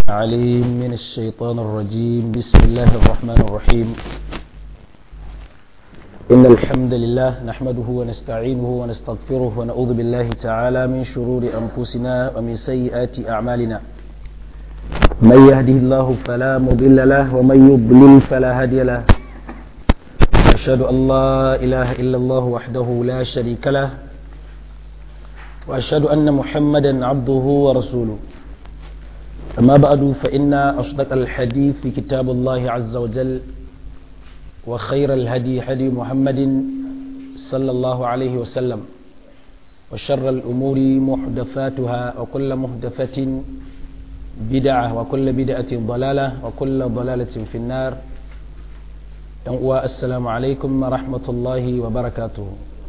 عليم من الشيطان الرجيم بسم الله الرحمن الرحيم إن الحمد لله نحمده ونستعينه ونستغفره ونعوذ بالله تعالى من شرور أنفسنا ومن سيئات أعمالنا من يهده الله فلا مضل له ومن يضلل فلا هادي له أشهد أن لا إله إلا الله وحده لا شريك له وأشهد أن محمدا عبده ورسوله أما بعد فإن أصدق الحديث في كتاب الله عز وجل وخير الهدي هدي محمد صلى الله عليه وسلم وشر الأمور محدثاتها وكل محدثة بدعة وكل بدعة ضلالة وكل ضلالة في النار السلام عليكم ورحمة الله وبركاته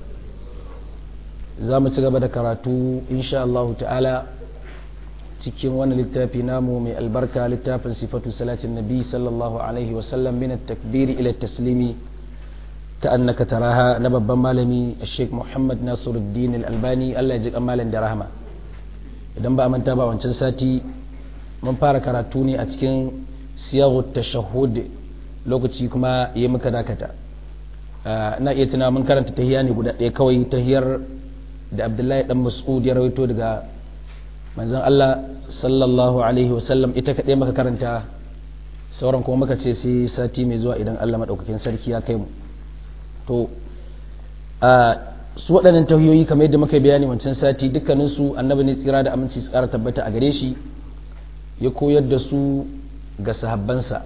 زامت غبا كراتو إن شاء الله تعالى cikin wani littafi namu mai albarka littafin sifatu salatin nabi sallallahu alaihi wasallam min takbiri ila taslimi ta annaka taraha na babban malami sheikh muhammad nasiruddin al-albani allah ya ji malam da rahama idan ba a manta ba wancan sati mun fara karatu ne a cikin siyahu tashahhud lokaci kuma ya muka dakata na iya tuna mun karanta tahiya ne guda ɗaya kawai tahiyar da abdullahi dan mas'ud ya rawaito daga manzon Allah sallallahu alaihi wasallam ita kaɗai maka karanta sauran kuma muka ce sai sati mai zuwa idan Allah maɗaukakin sarki ya kai mu to a su waɗannan tahiyoyi kamar yadda muka bayani wancan sati dukkaninsu annabi ne tsira da aminci su ƙara tabbata a gare shi ya koyar da su ga sahabbansa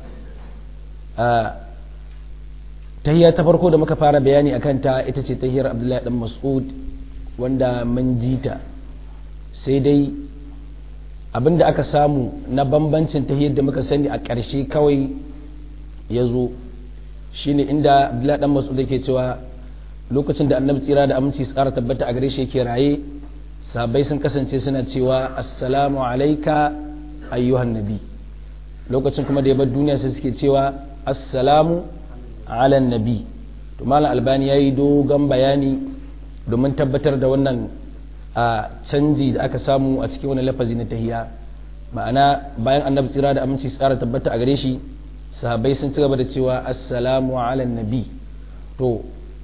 tahiyya ta farko da muka fara bayani a kanta ita ce tahiyar abdullahi dan mas'ud wanda mun jita sai dai abin da aka samu na bambancin ta yadda muka sani a ƙarshe kawai ya zo shine inda abdullahi dan masu da ke cewa lokacin da annabi tsira da aminci tsara tabbata a gare shi yake raye sabai sun kasance suna cewa assalamu alaika ayyuhan nabi lokacin kuma da ya bar duniya sai suke cewa assalamu ala nabi to malam albani yayi dogon bayani domin tabbatar da wannan a canji da aka samu a cikin wani lafazi na tahiya ma'ana bayan annabi tsira da aminci tsara tabbata a gare shi sahabbai sun ci gaba da cewa assalamu ala nabi to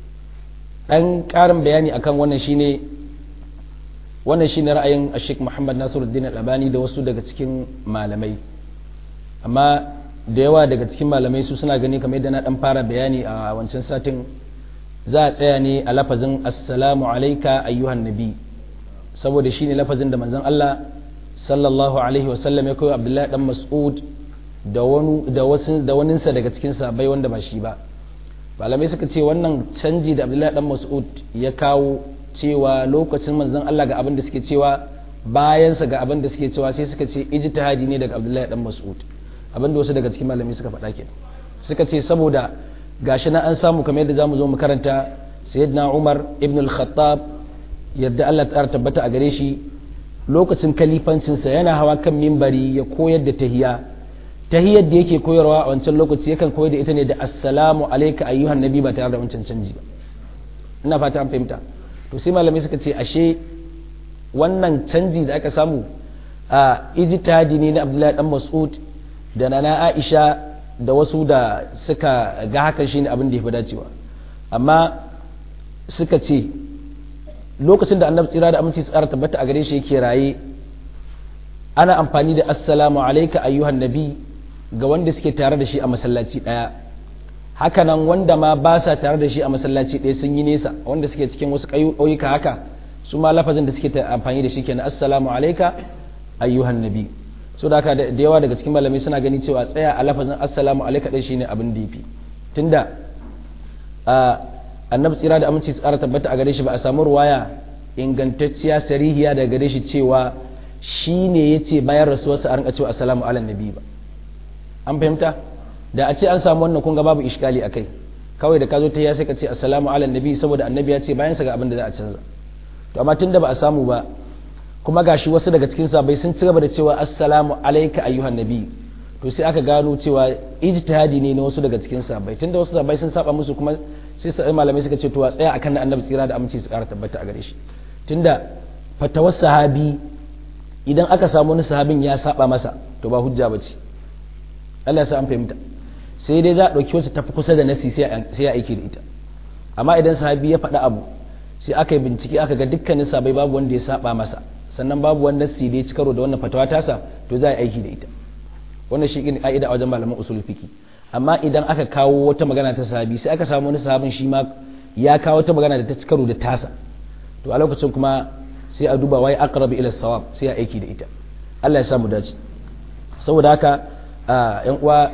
dan karin bayani akan wannan shine wannan shine ra'ayin Sheikh Muhammad Nasiruddin Al-Albani da wasu daga cikin malamai amma da yawa daga cikin malamai su suna gani kamar yadda na dan fara bayani a wancan satin za a tsaya ne a lafazin assalamu alayka ayyuhan nabi saboda shine lafazin da manzon Allah sallallahu alaihi wasallam ya koyo Abdullahi dan Mas'ud da wani da wasu da waninsa daga cikin sahabbai wanda ba shi ba malamai suka ce wannan canji da Abdullahi dan Mas'ud ya kawo cewa lokacin manzon Allah ga abin da suke cewa bayan sa ga abin da suke cewa sai suka ce ijtihadi ne daga Abdullahi dan Mas'ud abin da wasu daga cikin malamai suka faɗa kenan suka ce saboda gashi na an samu kamar yadda zamu zo mu karanta sayyidina Umar ibn al-Khattab yadda Allah ta tabbata a gare shi lokacin kalifancinsa yana hawa kan mimbari ya koyar da tahiya tahiyar da yake koyarwa a wancan lokaci yakan koyar da ita ne da assalamu alayka ayyuhan nabi ba tare da wancan canji ba ina fata an fahimta to sai malamai suka ce ashe wannan canji da aka samu a ijtihadi ne na Abdullahi dan Mas'ud da nana Aisha da wasu da suka ga hakan shine abin da ya fi dacewa amma suka ce lokacin da annabi tsira da aminci tsara tabbata a gare shi yake raye ana amfani da assalamu alaika ayyuhan nabi ga wanda suke tare da shi a masallaci daya hakanan wanda ma ba sa tare da shi a masallaci daya sun yi nesa wanda suke cikin wasu ƙauyuka haka su ma lafazin da suke amfani da shi kenan assalamu alaika ayyuhan nabi so da haka da yawa daga cikin malamai suna gani cewa tsaya a lafazin assalamu alaika dai shine abin da yafi tunda annabi tsira da aminci tsara tabbata a gare shi ba a samu ruwaya ingantacciya sarihiya daga gare shi cewa shi ne ya ce bayan rasuwarsa a rinka cewa assalamu ala nabi ba an fahimta da a ce an samu wannan kun ga babu iskali akai kawai da ka zo ta ya sai ka ce assalamu ala nabi saboda annabi ya ce bayan sa ga abin da za a canza to amma tunda ba a samu ba kuma gashi wasu daga cikin sabai sun ci gaba da cewa assalamu alayka ayyuhan nabi to sai aka gano cewa ijtihadi ne na wasu daga cikin sabai tunda wasu sabai sun saba musu kuma sai sai malamai suka ce to a tsaya akan annabi tsira da aminci su kara tabbata a gare shi tunda fatawar sahabi idan aka samu wani sahabin ya saba masa to ba hujja ba ce Allah ya sa an fahimta sai dai za a ɗauki wacce tafi kusa da nasi sai ya aiki da ita amma idan sahabi ya faɗi abu sai aka yi bincike aka ga dukkanin sabai babu wanda ya saba masa sannan babu wanda nasi da ya ci karo da wannan fatawa tasa to za a yi aiki da ita wannan shi ne ka'ida a wajen malaman usul fiki amma idan aka kawo wata magana ta sahabi sai aka samu wani sahabin shi ma ya kawo wata magana da ta ci karo da tasa to a lokacin kuma sai a duba wai aqrabu ila sawab sai a aiki da ita Allah ya samu dace saboda haka yan uwa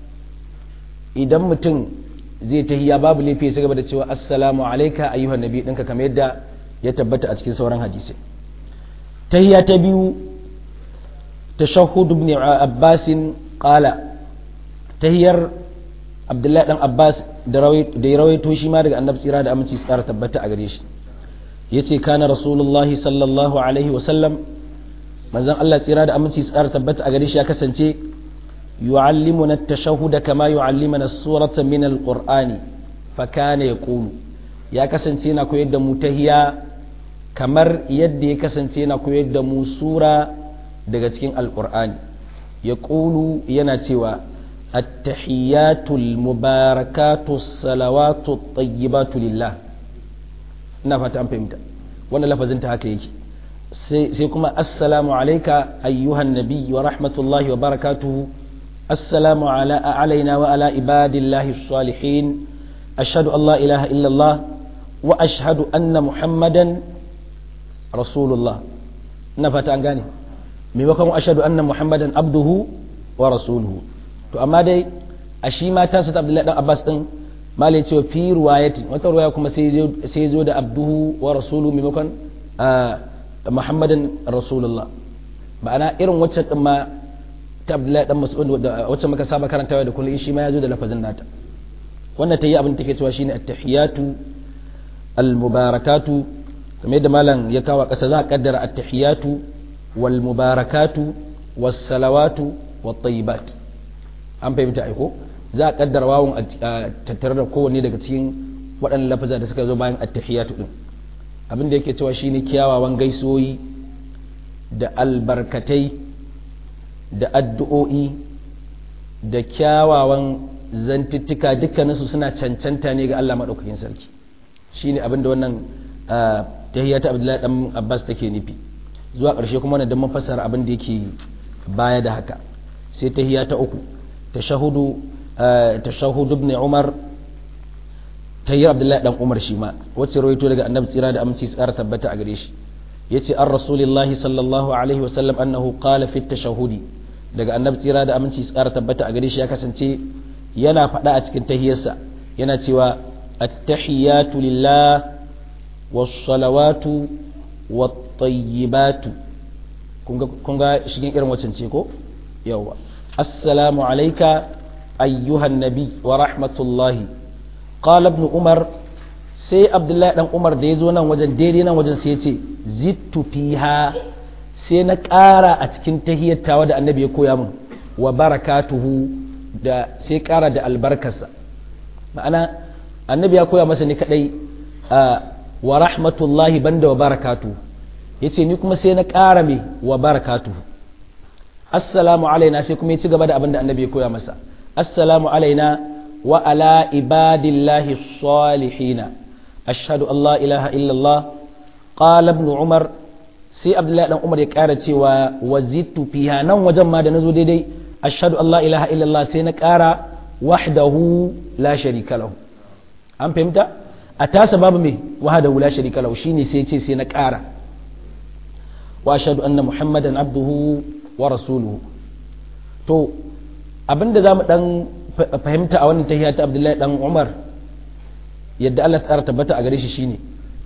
idan mutum zai tahiya babu laifi ya gaba da cewa assalamu alayka ayyuhan nabi dinka kamar yadda ya tabbata a cikin sauran hadisi tahiya ta biyu tashahhud ibn abbas qala tahiyar abdullahi dan abbas da ya rawaito shi ma daga annabi tsira da aminci tsara tabbata a gare shi yace kana rasulullahi sallallahu alaihi wa sallam manzon Allah tsira da aminci tsara tabbata a gare shi ya kasance yu'allimuna at-tashahhud kama yu'allimuna as-surata min al-qur'ani fa kana yaqulu ya kasance yana koyar da mu tahiya kamar yadda ya kasance yana koyar da mu sura daga cikin al-qur'ani yaqulu yana cewa التحيات المباركات الصلوات الطيبات لله ina fata an fahimta wannan lafazin ta haka yake sai kuma assalamu alayka ayyuhan nabi wa rahmatullahi wa barakatuhu assalamu ala alaina wa ala ibadillahi salihin ashhadu an la ilaha illallah wa ashhadu anna muhammadan rasulullah ina fata an gane maimakon ashhadu anna muhammadan abduhu wa rasuluhu to amma dai a shi ma ta sata abdullahi dan abbas din malai cewa fi ruwayati wata ruwaya kuma sai zo da abduhu wa rasulu maimakon muhammadin rasulullah ma'ana irin wacce din ma ta abdullahi dan mas'ud wacce muka saba karantawa da kullum shi ma ya zo da lafazin nata wannan ta yi abin da take cewa shine at-tahiyatu al-mubarakatu kamar yadda malam ya kawo kasa za a kaddara at-tahiyatu wal mubarakatu was salawatu wat tayyibat an fahimta aiko za a kaddara wawun a tattare da kowanne daga cikin waɗannan lafaza da suka zo bayan attahiyatu din abin da yake cewa shine kyawawan gaisoyi da albarkatai da addu'o'i da kyawawan zantuttuka dukkaninsu suna cancanta ne ga Allah maɗaukakin sarki shine abin da wannan tahiyatu abdullahi dan abbas take nufi zuwa ƙarshe kuma wannan dan mun fassara abin da yake baya da haka sai tahiya ta uku تشهد تشهد ابن عمر tayyar abdullahi dan umar shi ma wacce rawaito daga annabi tsira da aminci tsara tabbata a gare shi yace an rasulillahi sallallahu alaihi wa sallam annahu qala fi tashahhudi daga annabi tsira da aminci tsara tabbata a gare shi ya kasance yana faɗa a cikin tahiyarsa yana cewa at-tahiyatu lillah was-salawatu wat-tayyibatu kun ga shigin irin wacce ce ko yawa السلام عليك أيها النبي ورحمة الله قال ابن عمر سي عبد الله بن عمر da yazo nan wajen daidai nan wajen sai yace zittu fiha sai na ƙara a cikin tahiyyatawa da annabi ya koya min wa barakatuhu da sai ƙara da albarkarsa ma'ana annabi ya koya masa ni kadai wa rahmatullahi banda wa barakatuhu yace ni kuma sai na ƙara me wa barakatuhu assalamu alaina sai kuma ya ci gaba da abin da annabi ya koya masa assalamu alaina wa ala ibadillahi salihina ashhadu an la ilaha illallah qala ibn umar sai abdullahi dan umar ya kara cewa wazittu fiha nan wajen ma da nazo daidai ashhadu an la ilaha illallah sai na kara wahdahu la sharika lahu an fahimta a tasa babu me wahdahu la sharika lahu shine sai ce sai na kara wa ashhadu anna muhammadan abduhu wa rasuluhu to abinda za mu dan fahimta a wannan tahiyya ta abdullahi dan umar yadda Allah ta tabbata a gare shi shine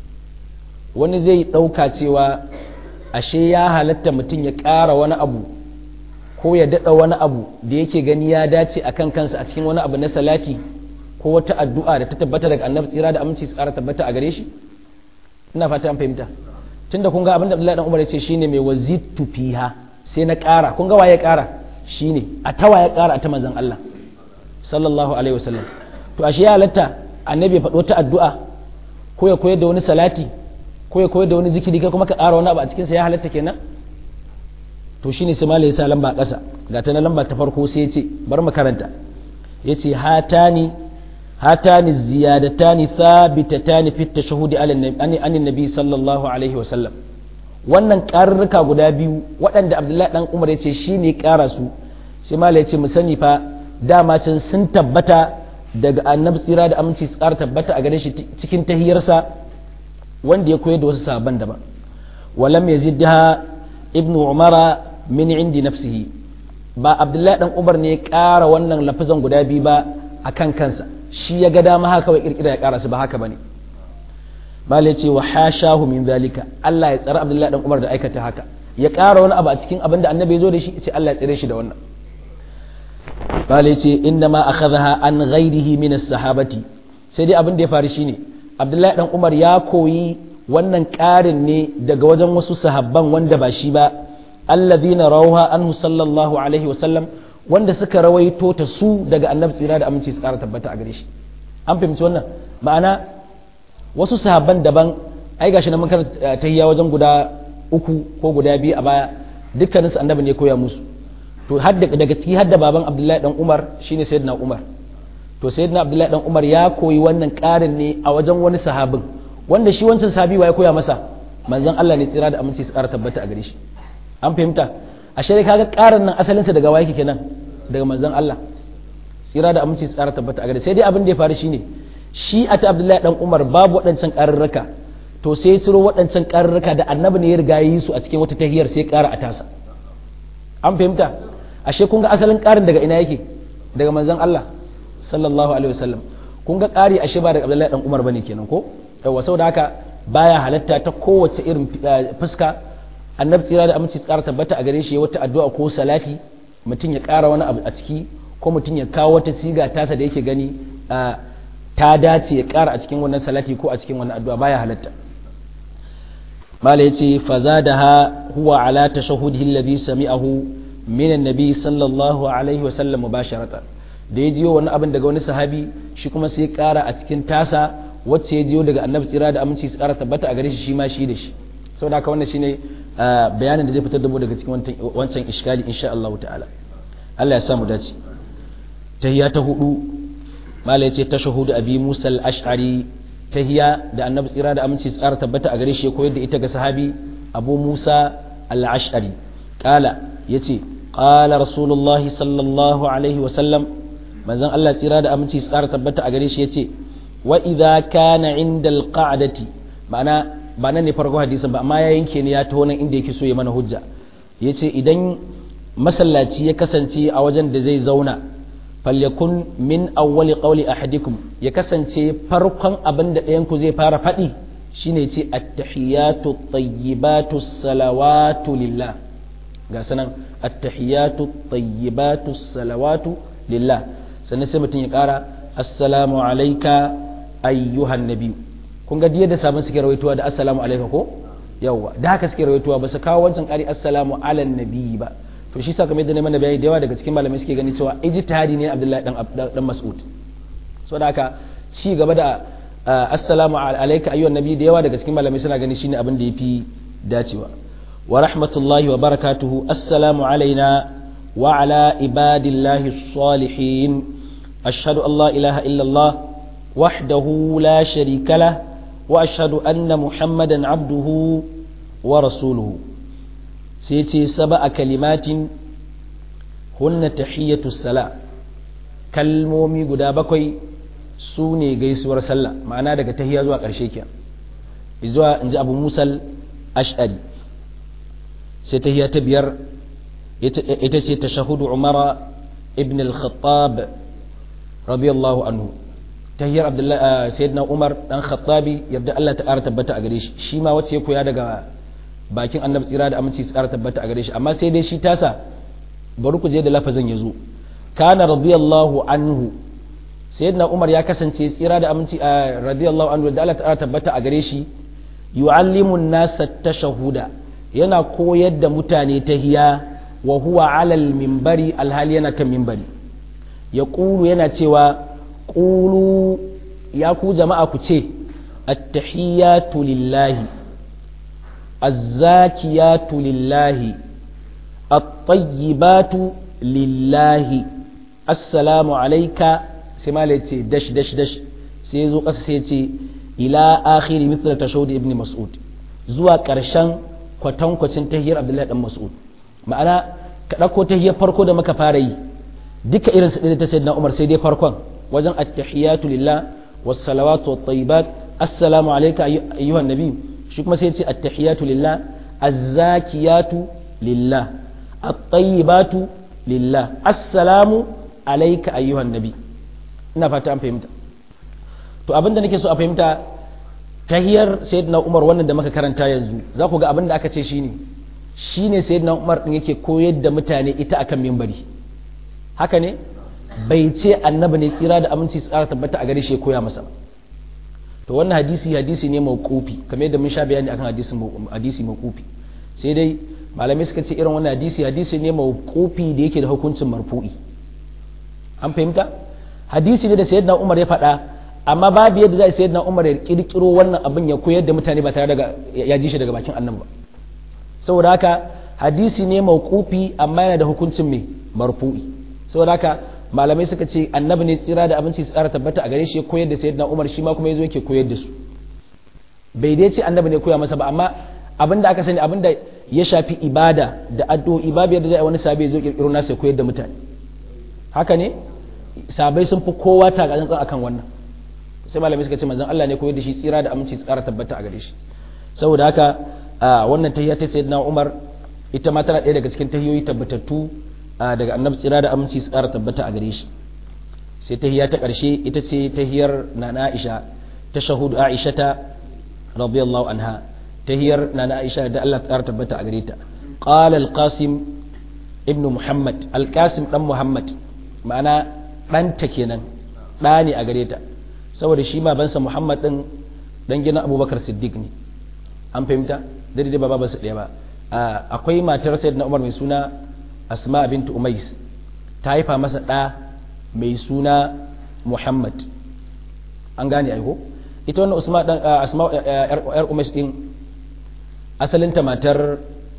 wani zai ɗauka cewa ashe ya halatta mutum ya ƙara wani abu ko ya daɗa wani abu da yake gani ya dace a kan kansa a cikin wani abu na salati ko wata addu'a da ta tabbata daga annabi tsira da aminci su ƙara tabbata a gare shi ina fata an fahimta tunda kun ga abin da abdullahi dan umar ya ce shine mai wazittu fiha sai na ƙara kun ga waye ƙara shine a tawa ya ƙara a ta manzon Allah sallallahu alaihi wasallam to ashe ya halatta annabi ya faɗo ta addu'a ko ya koyar da wani salati ko ya koyar da wani zikiri kai kuma ka ƙara wani abu a cikin sa ya halatta kenan to shine sai malai sa lamba ƙasa ga ta na lamba ta farko sai ya ce bar mu karanta ya ce hatani hatani ziyadatani thabitatani fi tashahudi an nabi sallallahu alaihi wa sallam wannan ƙarurruka guda biyu waɗanda abdullahi dan umar ya ce shine ƙara su sai malai ya ce mu sani fa dama can sun tabbata daga annabi tsira da aminci su ƙara tabbata a gare shi cikin tahiyarsa wanda ya koyar da wasu sahabban daban walam yazidha ibnu umara min indi nafsihi ba abdullahi dan umar ne ya ƙara wannan lafazan guda biyu ba akan kansa shi ya ga dama haka kawai kirkira ya ƙara su ba haka bane malai ce wa hashahu min zalika Allah ya tsara abdullahi dan umar da aikata haka ya ƙara wani abu a cikin abin da annabi ya zo da shi ce Allah ya tsare shi da wannan malai ce inda ma akhadha an ghairihi min as-sahabati sai dai abin da ya faru shine abdullahi dan umar ya koyi wannan ƙarin ne daga wajen wasu sahabban wanda ba shi ba alladhina rawha anhu sallallahu alaihi wa sallam wanda suka rawaito ta su daga annabi tsira da aminci su ƙara tabbata a gare shi an fahimci wannan ma'ana wasu sahabban daban ai gashi na mun karanta tahiyya wajen guda uku ko guda biyu a baya dukkaninsu annabi ne koya musu to daga ciki hadda baban abdullahi dan umar shine sayyidina umar to sayyidina abdullahi dan umar ya koyi wannan ƙarin ne a wajen wani sahabin wanda shi wancan sahabi ya koya masa manzon Allah ne tsira da aminci su ƙara tabbata a gare shi an fahimta a shirya kaga ƙarin nan asalinsa daga waye kenan daga manzon Allah tsira da aminci su ƙara tabbata a gare sai dai abin da ya faru shine shi a ta abdullahi dan umar babu waɗancan ƙararraka to sai ya ciro waɗancan ƙararraka da annabi ne ya riga yi su a cikin wata tahiyar sai ƙara a tasa an fahimta ashe kun ga asalin ƙarin daga ina yake daga manzon Allah sallallahu alaihi wasallam kun ga ƙari ashe ba daga abdullahi dan umar bane kenan ko yawa saboda haka baya halatta ta kowace irin fuska annabi tsira da aminci tsara tabbata a gare shi wata addu'a ko salati mutum ya ƙara wani abu a ciki ko mutum ya kawo wata siga tasa da yake gani ta dace ya ƙara a cikin wannan salati ko a cikin wannan addu'a baya halatta mala yace fazadaha huwa ala tashahudihi alladhi sami'ahu min annabi sallallahu alaihi wa sallam mubasharatan da ya jiyo wani abin daga wani sahabi shi kuma sai ya ƙara a cikin tasa wacce ya jiyo daga annabi tsira da aminci su ƙara tabbata a gare shi shi ma shi da shi saboda haka wannan shine bayanin da zai fitar da mu daga cikin wancan iskali insha Allah ta'ala Allah ya samu dace tahiyya ta hudu mala yace tashahudu abi Musa al-Ash'ari tahiyya da annabi tsira da aminci su ƙara tabbata a gare shi ya koyar da ita ga sahabi Abu Musa al-Ash'ari kala yace qala rasulullahi sallallahu alaihi wa sallam manzon Allah tsira da aminci su ƙara tabbata a gare shi yace wa idza kana inda alqa'dati ma'ana ba nan ne farko hadisin ba amma ya yanke ne ya taho nan inda yake so ya mana hujja yace idan masallaci ya kasance a wajen da zai zauna falyakun min awwali qawli ahadikum ya kasance farkon abin da ɗayan ku zai fara faɗi shine ce at-tahiyatu at-tayyibatu salawatu lillah ga sanan at-tahiyatu at-tayyibatu salawatu lillah sannan sai mutum ya ƙara assalamu alaika ayyuhan nabi kun ga da sabon suke rawaituwa da assalamu alaika ko yawwa da haka suke rawaituwa ba su kawo wancan ƙari assalamu ala nabi ba to shi sa kamar yadda mana bayani da yawa daga cikin malamai suke gani cewa ijtihadi ne Abdullahi dan dan Mas'ud saboda haka ci gaba da assalamu alaika ayyuhan nabi da yawa daga cikin malamai suna gani shine abin da yafi dacewa wa rahmatullahi wa barakatuhu assalamu alaina wa ala ibadillahi salihin أشهد أن لا إله إلا الله وحده لا شريك له وأشهد أن محمدا عبده ورسوله سيتي سبع كلمات هن تحية الصلاة kalmomi guda bakwai su ne gaisuwar sallah ma'ana daga tahiya zuwa ƙarshe ke zuwa in ji abu musal ash'ari sai tahiya ta biyar ita ce ta shahudu umara ibn al-khattab radiyallahu anhu tahiyar abdullahi sayyidina umar dan khattabi yadda Allah ta ƙara tabbata a gare shi shi ma wacce ya koya daga bakin annabi tsira da aminci su ƙara tabbata a gare shi amma sai dai shi tasa bari ku je da lafazin ya zo kana radiyallahu anhu sayyidina umar ya kasance tsira da aminci radiyallahu anhu da Allah ta ƙara tabbata a gare shi yu'allimu an-nasa tashahuda yana koyar da mutane tahiya wa huwa alal minbari alhali yana kan minbari ya ƙulu yana cewa ƙulu ya ku jama'a ku ce attahiyatu lillahi azzakiyatu lillahi at-tayyibatu lillahi assalamu alayka sai ma ce dash dash dash sai zo kasa sai ce ila akhiri mithla tashawud ibn mas'ud zuwa karshen kwatankwacin tahiyar abdullahi dan mas'ud ma'ana ka dauko tahiyar farko da muka fara yi duka irin su da ta sayyidina umar sai dai farkon wajen at-tahiyatu lillah was-salawatu wat-tayyibat assalamu alayka ayyuhan nabi shi kuma sai ya ce at-tahiyatu lillah az-zakiyatu lillah at-tayyibatu lillah assalamu alayka ayyuhan nabi ina fata an fahimta to abinda nake so a fahimta tahiyar sayyidina Umar wannan da muka karanta yanzu za ku ga abin da aka ce shine shine sayyidina Umar din yake koyar da mutane ita akan mimbari haka ne bai ce annabi ne tsira da aminci tsara tabbata a gare shi ya koya masa to wannan hadisi hadisi ne mauqufi kamar yadda mun sha bayani akan hadisi hadisi mauqufi sai dai malamai suka ce irin wannan hadisi hadisi ne mauqufi da yake da hukuncin marfu'i an fahimta hadisi ne da sayyidina Umar ya faɗa amma babu yadda za a sayyidina Umar ya kirkiro wannan abin ya koyar da mutane ba tare da ya ji shi daga bakin annan ba saboda haka hadisi ne mauqufi amma yana da hukuncin mai marfu'i saboda haka malamai suka ce annabi ne tsira da abinci su tsara tabbata a gare shi ya koyar da sayyidina Umar shi ma kuma yazo yake koyar da su bai dai ce annabi ne koya masa ba amma abinda aka sani abinda ya shafi ibada da addu'o'i babu yadda za a wani sabai zo kirkiro nasa ya koyar da mutane haka ne sabai sun fi kowa ta ga akan wannan sai malamai suka ce manzon Allah ne koyar da shi tsira da aminci su tsara tabbata a gare shi saboda haka wannan tahiyya ta sayyidina Umar ita ma tana ɗaya daga cikin tahiyoyi tabbatattu daga annabi tsira da aminci su tsara tabbata a gare shi sai tahiyya ta ƙarshe ita ce tahiyar nana Aisha ta shahudu Aisha ta radiyallahu anha tahiyar nana Aisha da Allah tsara tabbata a gare ta qala al-qasim ibn muhammad al-qasim dan muhammad ma'ana ɗanta kenan ɗa ne a gare ta saboda shi babansa muhammad ɗin ɗan gina abubakar siddiq ne an fahimta daidai ba babansa ɗaya ba akwai matar sayyid na umar mai suna asma bintu umais ta haifa masa ɗa mai suna muhammad an gane aiko ita wannan usma ɗan asma yar umais ɗin asalinta matar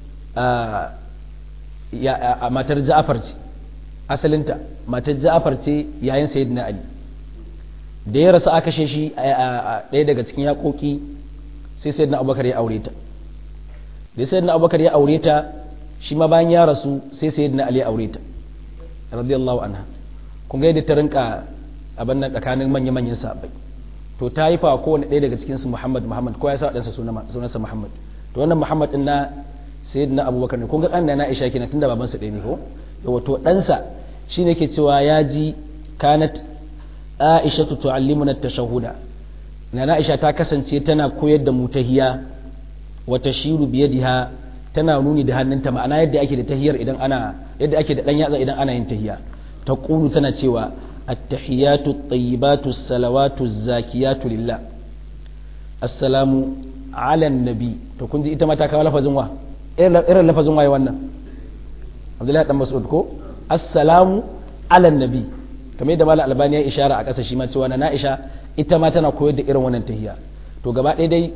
matar ja'afar ce asalinta matar ja'afar ce yayin sayyidina ali da ya rasu aka kashe shi a ɗaya daga cikin yaƙoƙi sai sayyidina abubakar ya aure ta da sayyidina abubakar ya aure ta shi ma bayan ya rasu sai sayyidina ali ya aure ta radiyallahu anha kun ga yadda ta rinka abin nan tsakanin manya manyan sahabbai to ta haifa kowane ɗaya daga cikin su muhammad muhammad ko ya sa ɗansa sunansa muhammad to wannan muhammad ɗin na sayyidina abubakar ne kun ga ɗan na aisha kenan tunda babansa ɗaya ne ko yawa to ɗansa shi ne ke cewa ya ji kanat aisha tu tu'allimuna tashahuda na aisha ta kasance tana koyar da mu tahiya wa tashiru biyadiha tana nuni da hannunta ma'ana yadda ake da tahiyar idan ana yadda ake da dan yatsa idan ana yin tahiya ta qulu tana cewa at-tahiyatu at-tayyibatu as-salawatu az-zakiyatu lillah assalamu ala nabi to kun ji ita ma ta kawo lafazin wa irin lafazin waye wannan abdullahi dan mas'ud ko assalamu ala nabi kamar yadda malam albani ya ishara a ƙasa shi ma cewa na Aisha ita ma tana koyar da irin wannan tahiyya to gaba ɗaya dai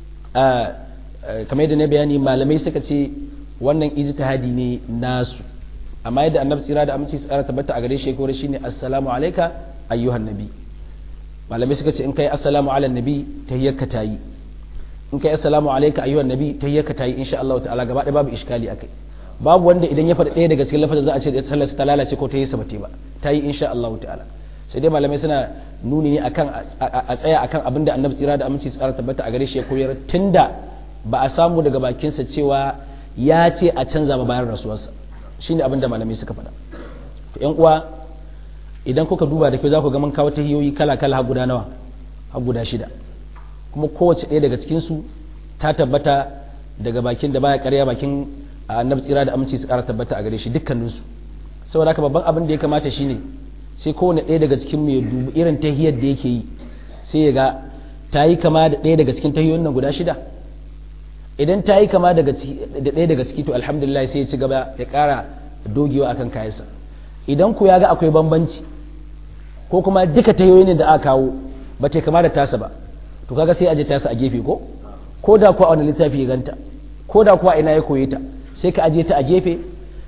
kamar yadda na bayani malamai suka ce wannan ijtihadi ne nasu amma yadda annabi tsira da aminci tsara tabbata a gare shi ko shine assalamu alayka ayyuhan nabi malamai suka ce in kai assalamu ala nabi tahiyyar ka tayi in kai assalamu alayka ayyuhan nabi tahiyyar ka tayi insha Allah ta'ala gaba ɗaya babu iskali akai babu wanda idan ya faɗi ɗaya daga cikin lafazin za a ce sallar ta lalace ko ta yi sabate ba ta yi insha Allah ta'ala sai dai malamai suna nuni ne akan a tsaya akan abin da annabi tsira da aminci tsara tabbata a gare shi ya koyar tunda ba a samu daga bakinsa cewa ya ce a canza ba bayan rasuwarsa shine abin da malamai suka faɗa to yan uwa idan kuka duba da kyau za ku ga mun kawo tahiyoyi kala kala har guda nawa har guda shida kuma kowace ɗaya daga cikin su ta tabbata daga bakin da baya ƙarya bakin annabi tsira da aminci su ƙara tabbata a gare shi dukkaninsu saboda haka babban abin da ya kamata shine sai kowane ɗaya daga cikin mu ya dubi irin tahiyar da yake yi sai ya ga ta yi kama da ɗaya daga cikin tahiyoyin nan guda shida idan ta yi kama da ɗaya daga ciki to alhamdulillah sai ya ci gaba ya ƙara dogewa akan kayansa idan ku ya ga akwai bambanci ko kuma duka tahiyoyin da aka kawo ba ta kama da tasa ba to kaga sai a je tasa a gefe ko ko da kuwa a wani littafi ya ganta ko da kuwa ina ya koye ta sai ka aje ta a gefe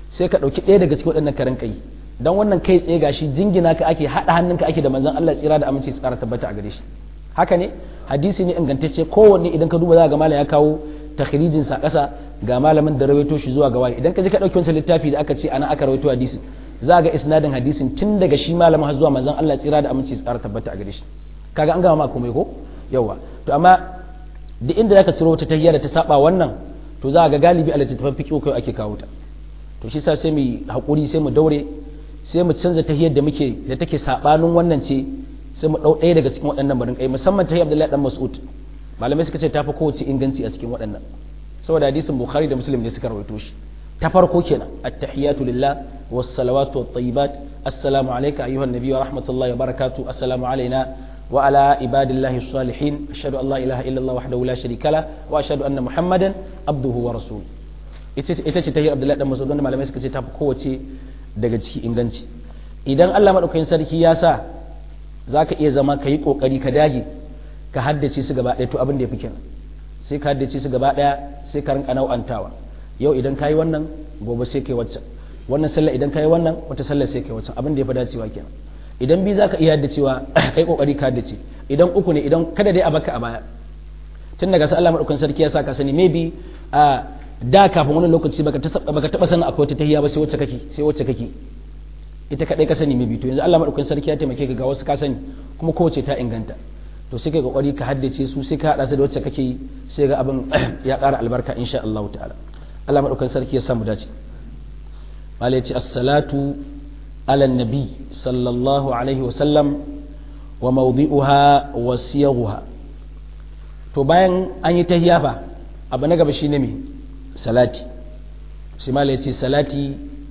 sai ka ɗauki ɗaya daga cikin waɗannan karan kai dan wannan kai tsaye gashi jingina ka ake haɗa hannunka ake da manzon Allah tsira da aminci tsara tabbata a gare shi haka ne hadisi ne ingantacce kowanne idan ka duba za ga malam ya kawo takhrijin sa ƙasa ga malamin da rawaito shi zuwa ga wani idan ka je ka ɗauki wancan littafi da aka ce ana aka rawaito hadisin za ga isnadin hadisin tun daga shi malamin har zuwa manzon Allah tsira da aminci tsara tabbata a gare shi kaga an gama ma komai ko yawa to amma duk inda zaka ciro wata tahiyya da ta saba wannan to za ga galibi a littattafan fiqh kai ake kawo ta to shi sa sai mu hakuri sai mu daure sai mu canza tahiyyar da muke da take sabanin wannan ce sai mu dau ɗaya daga cikin waɗannan barin kai musamman tahiyyar Abdullahi dan Mas'ud malamai suka ce tafi kowace inganci a cikin waɗannan saboda hadisin Bukhari da Muslim ne suka rawaito shi ta farko kenan at-tahiyatu lillah was salawatu wat tayyibat assalamu alayka ayyuhan nabiy wa rahmatullahi wa barakatuh assalamu alayna wa ala ibadillahi salihin ashhadu an la ilaha illa Allah wahdahu la sharika la wa ashhadu anna muhammadan abduhu wa rasuluhu ita ce tahiyar Abdullahi dan Mas'ud wanda malamai suka ce tafi kowace daga ciki inganci idan Allah madaukakin sarki ya sa zaka iya zama ka yi kokari ka dage ka haddace su gaba ɗaya to abin da ya fi kenan sai ka haddace su gaba ɗaya sai ka rinka nau'antawa yau idan ka yi wannan gobe sai kai waccan wannan sallah idan ka yi wannan wata sallah sai kai waccan abin da ya fi dacewa kenan idan bi zaka iya haddacewa kai kokari ka haddace idan uku ne idan kada dai a baka a baya tun daga sai Allah madaukakin sarki ya sa ka sani maybe a da kafin wani lokaci baka baka taba sanin akwai wata tahiyya ba sai wacce kake sai wacce kake ita kadai ka sani maybe to yanzu Allah madaukakin sarki ya taimake ka ga wasu ka sani kuma kowace ta inganta to sai kai kokari ka haddace su sai ka hada su da wacce kake yi sai ga abin ya ƙara albarka insha Allah ta'ala Allah madaukakin sarki ya samu dace malai ce as-salatu ala nabi sallallahu alaihi wa sallam wa mawdi'uha wa siyaghuha to bayan an yi tahiyya fa abu na gaba shine me salati shi malai ce salati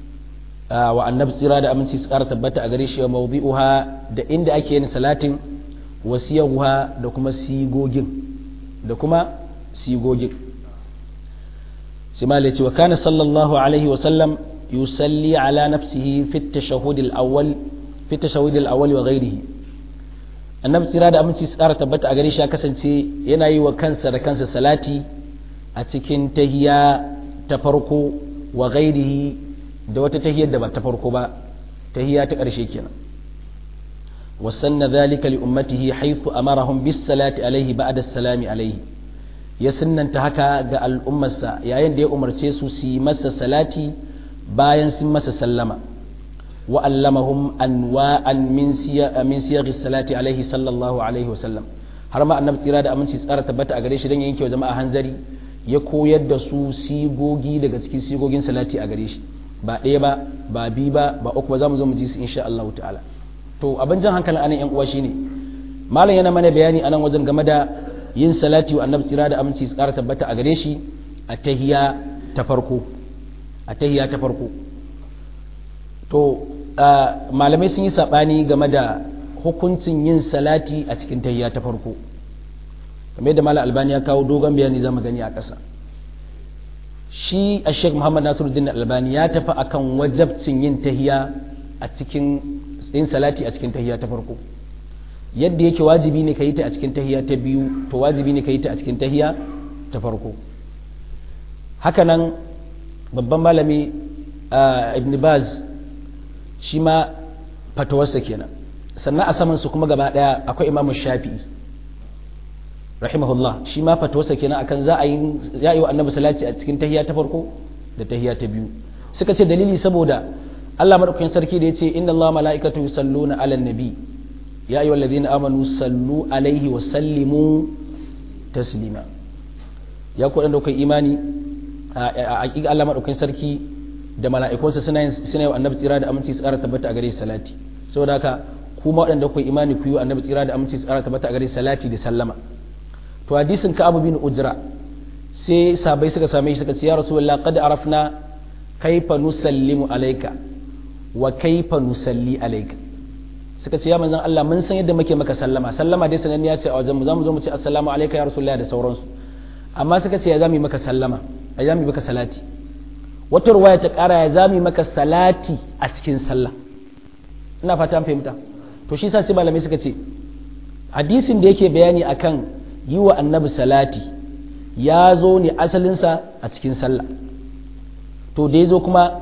wa annabi tsira da aminci su ƙara tabbata a gare shi wa mawdi'uha da inda ake yin salatin wasiyaguha da kuma sigogin da kuma sigogin simale ce wa kana sallallahu alaihi wa sallam yusalli ala nafsihi fi tashahhud al-awwal fi tashahhud al-awwal wa ghayrihi annabi tsira da aminci tsara tabbata a gare shi ya kasance yana yi wa kansa da kansa salati a cikin tahiya ta farko wa ghayrihi da wata tahiyar da ba ta farko ba tahiya ta ƙarshe kenan وسن ذلك لأمته حيث أمرهم بالصلاة عليه بعد السلام عليه ya sunnanta haka ga al'ummarsa yayin da ya umarce su su yi masa salati bayan sun masa sallama wa allamahum anwa'an min siyaghi salati alaihi sallallahu alaihi wasallam har ma annabi tsira da aminci tsara tabbata a gare shi dan yanke wa jama'a hanzari ya koyar da su sigogi daga cikin sigogin salati a gare shi ba ɗaya ba ba bi ba ba uku ba za mu zo mu ji su insha Allah ta'ala to abin jan hankalin anan yan uwa shine malam yana mana bayani anan wajen game da yin salati wa annabi tsira da aminci tsara tabbata a gare shi a tahiya ta farko a tahiya ta farko to malamai sun yi sabani game da hukuncin yin salati a cikin tahiya ta farko kamar yadda malam albani ya kawo dogon bayani zamu gani a ƙasa shi a sheikh muhammad nasiruddin albani ya tafi akan wajabcin yin tahiya a cikin yin salati a cikin tahiya ta farko yadda yake wajibi ne ka yi ta a cikin tahiya ta biyu to wajibi ne ka yi ta a cikin tahiya ta farko hakanan babban malami ibn baz shi ma fatawarsa kenan sannan a saman su kuma gaba daya akwai imamu shafi'i rahimahullah shi ma fatawarsa kenan akan za a yi ya yi wa annabi salati a cikin tahiya ta farko da tahiya ta biyu suka ce dalili saboda Allah madaukakin sarki da yace inna Allah mala'ikatu yusalluna 'alan nabi ya ayyuhal ladhina amanu sallu alaihi wa sallimu taslima ya ku da kai imani a hakika Allah madaukakin sarki da mala'ikunsa suna yin suna yi annabi tsira da aminci tsara tabbata a gare salati saboda haka kuma waɗanda kai imani ku yi annabi tsira da aminci tsara tabbata a gare salati da sallama to hadisin ka abu bin ujra sai sabai suka same shi suka ce ya rasulullah qad arafna kaifa nusallimu alayka wa kaifa nusalli alayka suka ce ya manzon Allah mun san yadda muke maka sallama sallama dai sananniya ce a wajen mu zamu zo mu ce assalamu alayka ya rasulullah da sauransu amma suka ce ya zamu maka sallama ya zamu maka salati wata ruwaya ta kara ya zamu maka salati a cikin sallah ina fata an fahimta to shi sa sai malamai suka ce hadisin da yake bayani akan yi wa annabi salati ya zo ne asalinsa a cikin sallah to da ya zo kuma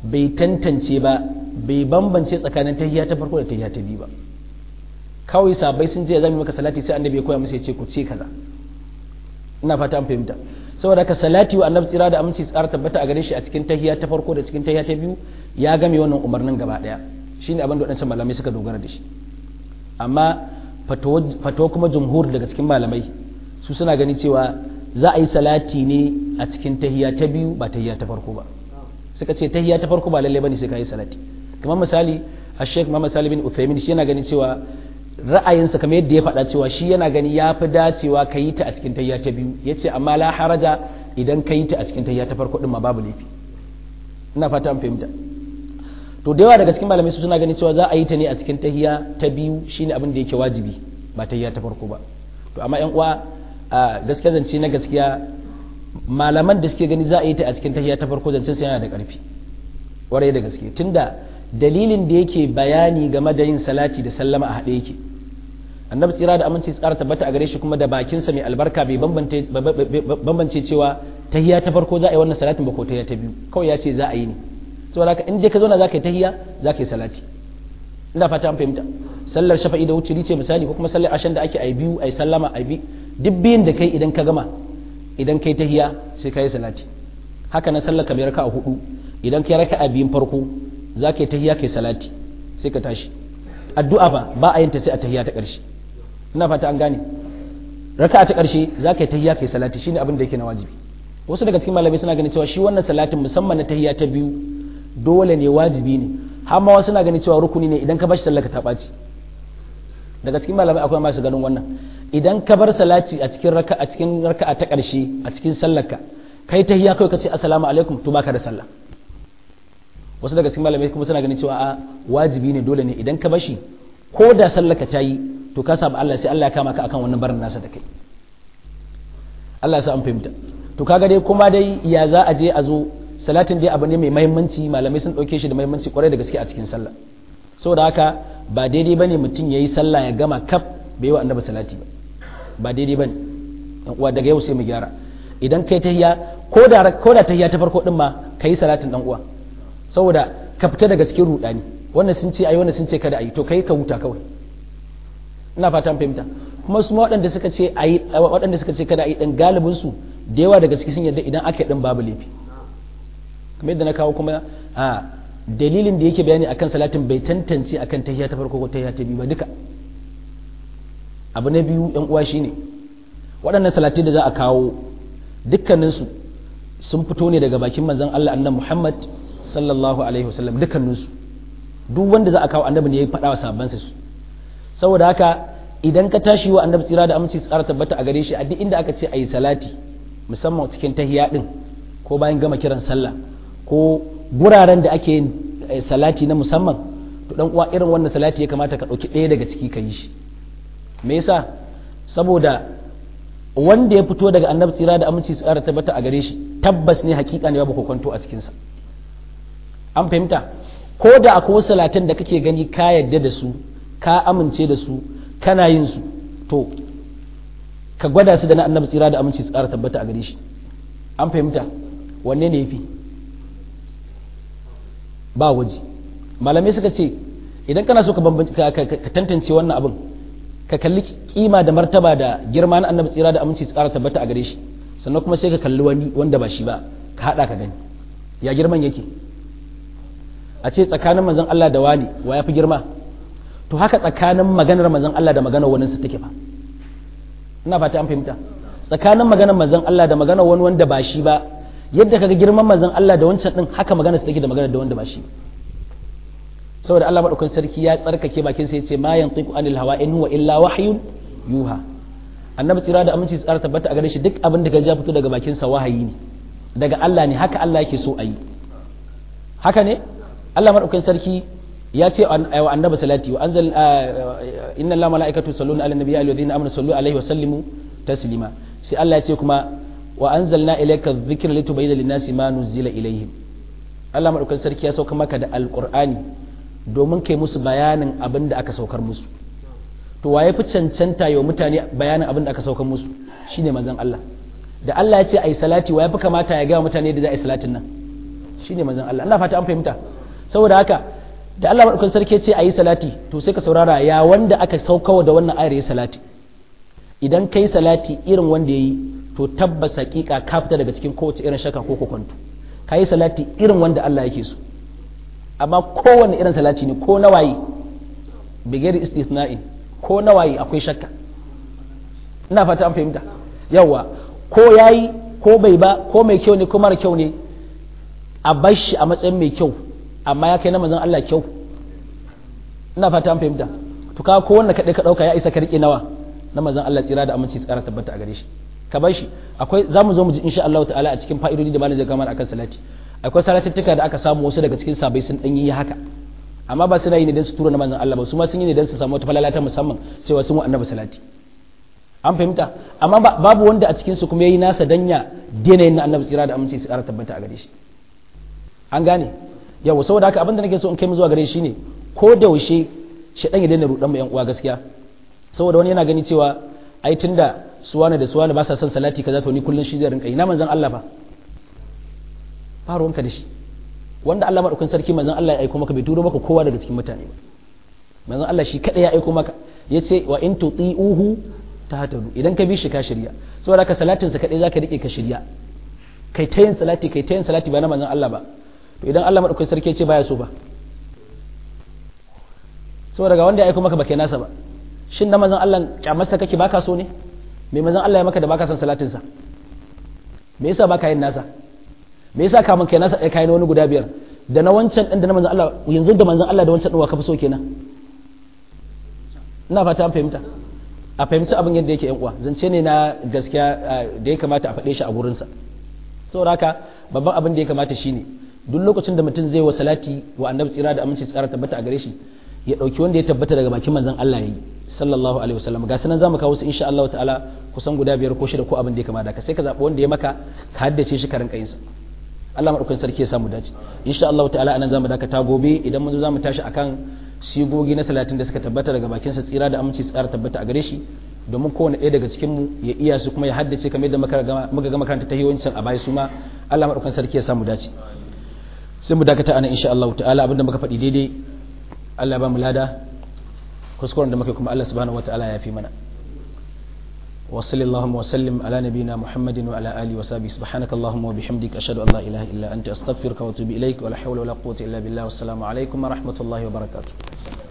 bai tantance ba bai bambance tsakanin tahiyya ta farko da tahiyya ta biyu ba kawai sabai sun je zamu maka salati sai annabi ya koya musu ya ce ku ce kaza ina fata an fahimta saboda haka salati wa annabi tsira da aminci tsara tabbata a gare shi a cikin tahiyya ta farko da cikin tahiyya ta biyu ya game wannan umarnin gaba daya shine abin da wadancan malamai suka dogara da shi amma fatawa kuma jumhur daga cikin malamai su suna gani cewa za a yi salati ne a cikin tahiyya ta biyu ba tahiyya ta farko ba suka ce tahiyya ta farko ba lalle bane sai ka yi salati kamar misali a sheikh muhammad salim bin uthaymin shi yana gani cewa ra'ayinsa kamar yadda ya faɗa cewa shi yana gani ya fi dacewa ka yi ta a cikin tahiyya ta biyu ya ce amma la haraja idan ka yi ta a cikin tahiyya ta farko din ma babu laifi ina fata an fahimta to da yawa daga cikin malamai su suna ganin cewa za a yi ta ne a cikin tahiyya ta biyu shine abin da yake wajibi ba tahiyya ta farko ba to amma yan uwa a gaskiya zance na gaskiya malaman da suke gani za a yi ta a cikin tahiyya ta farko zancen sai yana da ƙarfi ƙwarai da gaske tunda dalilin da yake bayani game da yin salati da sallama a haɗe yake annabi tsira da aminci tsara tabbata a gare shi kuma da bakinsa mai albarka bai bambance cewa tahiyya ta farko za a yi wannan salatin ba ko tahiyya ta biyu kawai ya ce za a yi ne saboda haka in dai ka zauna za ka yi tahiyya za ka yi salati ina fata an fahimta sallar shafa'i da wuciri ce misali ko kuma sallar ashan da ake a biyu a yi sallama a bi duk biyun da kai idan ka gama idan kai tahiyya sai ka yi salati haka na sallar kamar raka a hudu idan kai raka a biyun farko za ka yi tahiya kai salati sai ka tashi addu'a ba ba a yin ta sai a tahiya ta ƙarshe ina fata an gane raka ta ƙarshe za ka yi tahiya kai salati shine abin da yake na wajibi wasu daga cikin malamai suna ganin cewa shi wannan salatin musamman na tahiya ta biyu dole ne wajibi ne har ma wasu suna ganin cewa rukuni ne idan ka bar sallaka ta ɓaci daga cikin malamai akwai masu ganin wannan idan ka bar salati a cikin raka a cikin raka ta ƙarshe a cikin sallarka kai tahiya kai ka ce assalamu alaikum to baka da sallah wasu daga cikin malamai kuma suna ganin cewa a wajibi ne dole ne idan ka bashi ko da sallaka ta yi to ka saba Allah sai Allah ya kama ka akan wannan barin nasa da kai Allah ya sa an fahimta to kaga dai kuma dai ya za a je a zo salatin dai abu ne mai mahimmanci malamai sun dauke shi da mahimmanci kwarai da gaske a cikin sallah saboda haka ba daidai bane mutum yayi sallah ya gama kaf bai yi wa annabi salati ba ba daidai bane dan uwa daga yau sai mu gyara idan kai tahiyya ko da ko da tahiyya ta farko din ma kai salatin dan uwa saboda ka fita daga cikin rudani wannan sun ce ayi wannan sun ce kada ayi to kai ka huta kawai ina fatan fahimta kuma su waɗanda suka ce ayi waɗanda suka ce kada ayi dan galibin su da yawa daga ciki sun yarda idan aka yi din babu laifi kamar yadda na kawo kuma a dalilin da yake bayani akan salatin bai tantance akan tahiyya ta farko ko tahiyya ta biyu ba duka abu na biyu yan uwa shine waɗannan salati da za a kawo dukkaninsu sun fito ne daga bakin manzon Allah annabi Muhammad sallallahu alaihi wasallam dukkaninsu duk wanda za a kawo annabi ne ya faɗa wa sahabbansa su saboda haka idan ka tashi wa annabi tsira da aminci tsara tabbata a gare shi a duk inda aka ce ayi salati musamman cikin tahiyya din ko bayan gama kiran sallah ko guraren da ake yin salati na musamman to dan uwa irin wannan salati ya kamata ka ɗauki ɗaya daga ciki ka yi shi me yasa saboda wanda ya fito daga annabi tsira da aminci tsara tabbata a gare shi tabbas ne hakika ne babu kokonto a cikinsa an fahimta ko da akwai wasu salatan da kake gani ka yadda da su ka amince da su kana yin su to ka gwada su da na annabi tsira da aminci tsara tabbata a gare shi an fahimta wanne ne yafi ba waje malamai suka ce idan kana so ka tantance wannan abin ka kalli kima da martaba da girma na annabi tsira da aminci tsara tabbata a gare shi sannan kuma sai ka kalli wani wanda ba shi ba ka hada ka gani ya girman yake a ce tsakanin manzon Allah da wani wa ya fi girma to haka tsakanin maganar manzon Allah da maganar wani su take fa ina fata an fahimta tsakanin maganar manzon Allah da maganar wani wanda ba shi ba yadda kaga girman manzon Allah da wancan din haka maganar su take da maganar da wanda ba shi saboda Allah madaukakin sarki ya tsarkake bakin sa yace ma yantiqu anil hawa in huwa illa wahyun yuha annabi tsira da aminci tsara tabbata a gare shi duk abin da ga ya fito daga bakin sa wahayi ne daga Allah ne haka Allah yake so a yi haka ne Allah madaukakin sarki ya ce wa annabi salati wa anzal inna allaha malaikatu yusalluna ala nabiyyi alladhina amanu sallu alaihi wa sallimu taslima sai Allah ya ce kuma wa anzalna ilayka dhikra litubayyana lin-nasi ma nuzila ilayhim Allah madaukakin sarki ya sauka maka da alqur'ani domin kai musu bayanin abin da aka saukar musu to waye fi cancanta yau mutane bayanin abin da aka saukar musu shine manzon Allah da Allah ya ce ai salati waye fi kamata ya ga mutane da za a yi salatin nan shine manzon Allah ina fata an fahimta saboda haka da Allah madaukakin sarki ce ayi salati to sai ka saurara ya wanda aka saukawa da wannan ayar ya salati idan kai salati irin wanda yayi to tabbas hakika ka fita daga cikin kowace irin shaka ko kokonto kayi salati irin wanda Allah yake so amma kowanne irin salati ne ko nawayi bigari istithna'in ko nawayi akwai shakka ina fata an fahimta yawa ko yayi ko bai ba ko mai kyau ne ko mara kyau ne a bar shi a matsayin mai kyau amma ya kai na manzon Allah kyau ina fata an fahimta to ka ko wanda kadai ka dauka ya isa ka rike nawa na manzon Allah tsira da aminci tsara tabbata a gare shi ka bar shi akwai zamu zo mu ji insha Allah ta'ala a cikin fa'idodi da malamin kamar akan salati akwai salatuttuka da aka samu wasu daga cikin sabai sun dan yi haka amma ba suna yi ne don su tura na manzon Allah ba su ma sun yi ne don su samu wata falala ta musamman cewa sun wa annabi salati an fahimta amma babu wanda a cikin su kuma yayi nasa danya daina yin annabi tsira da aminci su ƙara tabbata a gare shi an gane yawa saboda haka abinda nake so in kai mu zuwa gare shi ne ko da yaushe shi dan ya daina rudan mu yan uwa gaskiya saboda wani yana gani cewa ai tunda suwana da suwana ba sa son salati kaza to ni kullun shi zai rinka yi na manzon Allah fa ba ruwanka da shi wanda Allah madaukakin sarki manzon Allah ya aiko maka bai turo maka kowa daga cikin mutane ba manzon Allah shi kada ya aiko maka yace wa in tuti'uhu tahtadu idan ka bi shi ka shirya saboda ka salatin sa kadai zaka rike ka shirya kai ta yin salati kai ta yin salati ba na manzon Allah ba to idan Allah madaukakin sarki ya ce baya so ba saboda ga wanda ya aiko maka ba kai nasa ba shin na manzon Allah kyamarsa kake baka so ne me manzon Allah ya maka da baka son salatin sa me yasa baka yin nasa me yasa kamun kai nasa kai na wani guda biyar da na wancan din da na manzon Allah yanzu da manzon Allah da wancan din wa ka fi so kenan ina fata an fahimta a fahimci abin yadda yake yan uwa zance ne na gaskiya da ya kamata a faɗe shi a gurin sa saboda haka babban abin da ya kamata shine duk lokacin da mutum zai wa salati wa annabi tsira da aminci tsara tabbata a gare shi ya dauki wanda ya tabbata daga bakin manzon Allah yayi sallallahu alaihi wasallam ga sanan zamu kawo su insha Allah ta'ala kusan guda biyar ko shida ko abin da ya kamata ka sai ka zabi wanda ya maka ka haddace shi ka rinka yin sa Allah madaukakin sarki ya samu dace insha Allah ta'ala anan zamu dakata gobe idan mun zo zamu tashi akan sigogi na salatin da suka tabbata daga bakin sa tsira da aminci tsara tabbata a gare shi domin kowane ɗaya daga cikin mu ya iya su kuma ya haddace kamar yadda muka ga makaranta ta yawancin a baya su ma Allah madaukakin sarki ya samu dace sai mu dakata anan insha Allah ta'ala abinda muka faɗi daidai Allah ba mu lada kuskuren da muka kuma Allah subhanahu wataala ya fi mana وصل اللهم وسلم على نبينا محمد وعلى اله وصحبه سبحانك اللهم وبحمدك اشهد ان لا اله الا انت استغفرك واتوب اليك ولا حول ولا قوه الا بالله والسلام عليكم ورحمه الله وبركاته